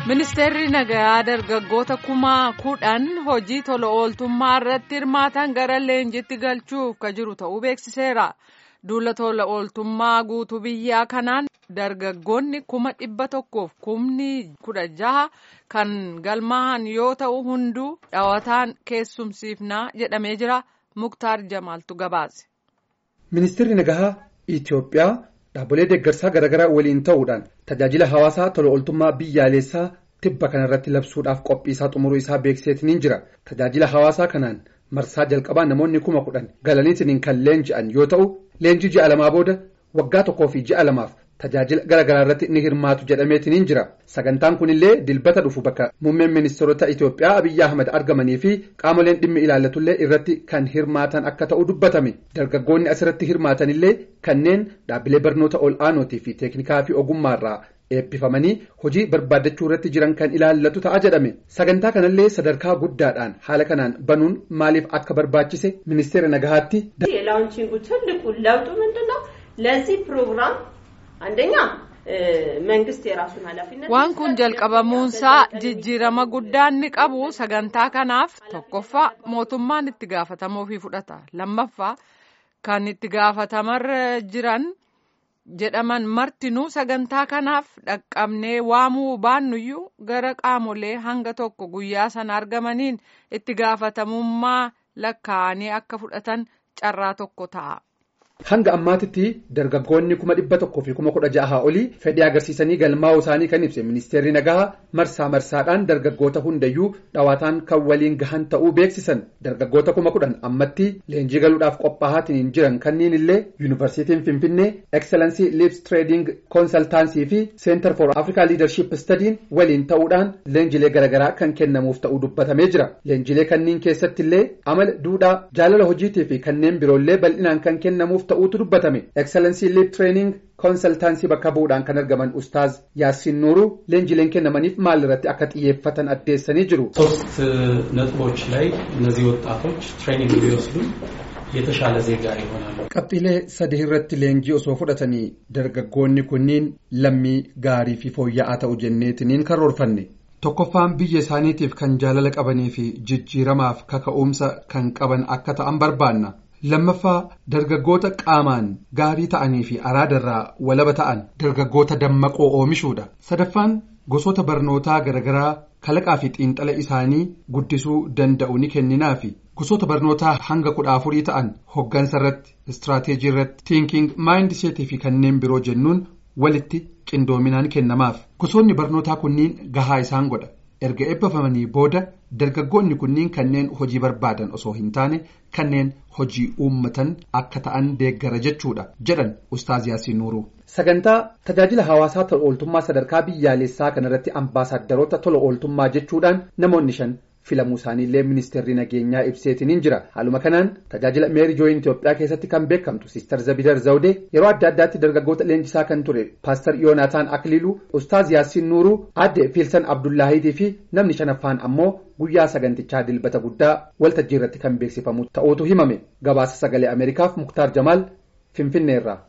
Ministeerri nagayaa dargaggoota kuma kudhan hojii tola ooltummaa irratti hirmaatan gara leenjitti galchuuf ka jiru ta'uu beeksiseera. Duula tola ooltummaa guutuu biyyaa kanaan dargaggoonni kuma dhibba tokkoof kumni kudha jaha kan galmaa'an yoo ta'u hunduu dhawataan keessumsiifnaa jedhamee jira. Muktaar Jamaaltu gabaase. Ministeerri nagahaa Itoophiyaa dhaabbilee deeggarsaa garaagaraa waliin ta'uudhaan tajaajila hawaasaa tola ooltummaa biyyaalessaa tibba kanarratti labsuudhaaf qophii isaa xumuruu isaa beeksiseetiniin jira. Tajaajila hawaasaa kanaan marsaa jalqabaa namoonni kuma kudhan galaniitiin kan leenji'an yoo ta'u leenjii ji'a lamaa booda waggaa tokkoo fi ji'a lamaaf tajaajila garaagaraa irratti ni hirmaatu jedhameetiniin jira. Sagantaan kunillee dilbata dhufu bakka muummeen ministeerota Itoophiyaa Abiyyi Ahmad argamanii fi qaamoleen dhimmi ilaallatullee irratti kan hirmaatan akka ta'u dubbatame. Dargaggoonni asirratti hirmaatanillee kanneen dhaabbilee barnoota ol aanootii fi teeknikaa fi ogummaarraa eebbifamanii hojii barbaadachuu irratti jiran kan ilaallatu ta'a jedhame. Sagantaa kanallee sadarkaa guddaadhaan haala kanaan banuun maaliif akka barbaachise ministeera nagahaatti. የላውንቺንጉ ትልቁ ለውጡ ምንድን ነው? ለዚህ ፕሮግራም አንደኛ መንግስት የራሱን ኃላፊነት waan kun jalqabamuunsaa jijjiirama guddaan ni qabu sagantaa kanaaf tokkoffaa mootummaan itti gaafatamuu fi fudhata lammaffaa kan itti gaafatamarra jiran jedhaman martinuu sagantaa kanaaf dhaqqabnee waamuu baannuyyuu gara qaamolee hanga tokko guyyaa sana argamaniin itti gaafatamummaa lakkaa'anii akka fudhatan carraa tokko ta'a. Hanga ammaatitti dargaggoonni kuma dhibba tokkoo fi kuma kudha jaha olii fedhii agarsiisanii galmaa'uu isaanii kan ibse ministeerri nagahaa marsaa marsaadhaan dargaggoota hundayyuu dhawaataan kan waliin gahan ta'uu beeksisan dargaggoota kuma kudhan ammatti leenjii galuudhaaf qophaa'aatiin jiran kanneen illee yuunivarsiitiin finfinnee excellensii lips trading konsaltaansii fi center for africa leadership studiin waliin ta'uudhaan leenjilee garaagaraa kan kennamuuf ta'uu dubbatamee jira leenjilee kanneen keessatti illee amala duudhaa jaalala hojiitii fi kanneen biroollee bal'inaan kan kennamuuf ta'uutu dubbatame excellensii lip training konsaltaansii bakka bu'uudhaan kan argaman ustaaz yaasiin nuuru leenjileen kennamaniif maal irratti akka xiyyeeffatan addeessanii jiru. ሶስት ነጥቦች ላይ እነዚህ ወጣቶች ትሬኒንግ ቢወስዱ የተሻለ ዜጋ ይሆናሉ። qabxiilee sadii irratti leenjii osoo fudhatanii dargaggoonni kunniin lammii gaarii fi fooyya'aa ta'u jenneetiniin karoorfanne. tokkoffaan biyya isaaniitiif kan jaalala qabanii fi jijjiiramaaf kaka'umsa kan qaban akka ta'an barbaanna. lammaffaa dargaggoota qaamaan gaarii ta'anii fi araadarraa walaba ta'an dargaggoota dammaqoo oomishuudha sadaffaan gosoota barnootaa garaagaraa kalaqaa fi xiinxala isaanii guddisuu danda'u ni kenninaa fi gosoota barnootaa hanga kudha afurii ta'an hoggansa irratti istiraateejii irratti tiinking maayindiseetii fi kanneen biroo jennuun walitti qindoominaan kennamaaf gosoonni barnootaa kunniin gahaa isaan godha. erga eebbifamanii booda dargaggoonni kunniin kanneen hojii barbaadan osoo hin taane kanneen hojii uummatan akka ta'an deeggara jechuudha jedhan ustaaz yaasiin nuuruu. sagantaa tajaajila hawaasaa tola ooltummaa sadarkaa biyyaalessaa kanarratti ambaasaadarota tola ooltummaa jechuudhaan namoonni shan filamuu isaaniillee ministeerri nageenyaa ibseetiniin jira haaluma kanaan tajaajila meeri jooyin itiyoophiyaa keessatti kan beekamtu siistar zabidar zawdee yeroo adda addaatti dargaggoota leenjisaa kan ture paastar yoonaataan akliiluu ustaaz yaasiin nuuruu aadde fiilsan abdullaahiitii fi namni shanaffaan ammoo guyyaa sagantichaa dilbata guddaa waltajjii irratti kan beeksifamu ta'uutu himame gabaasa sagalee ameerikaaf muktaar jamaal finfinneerraa.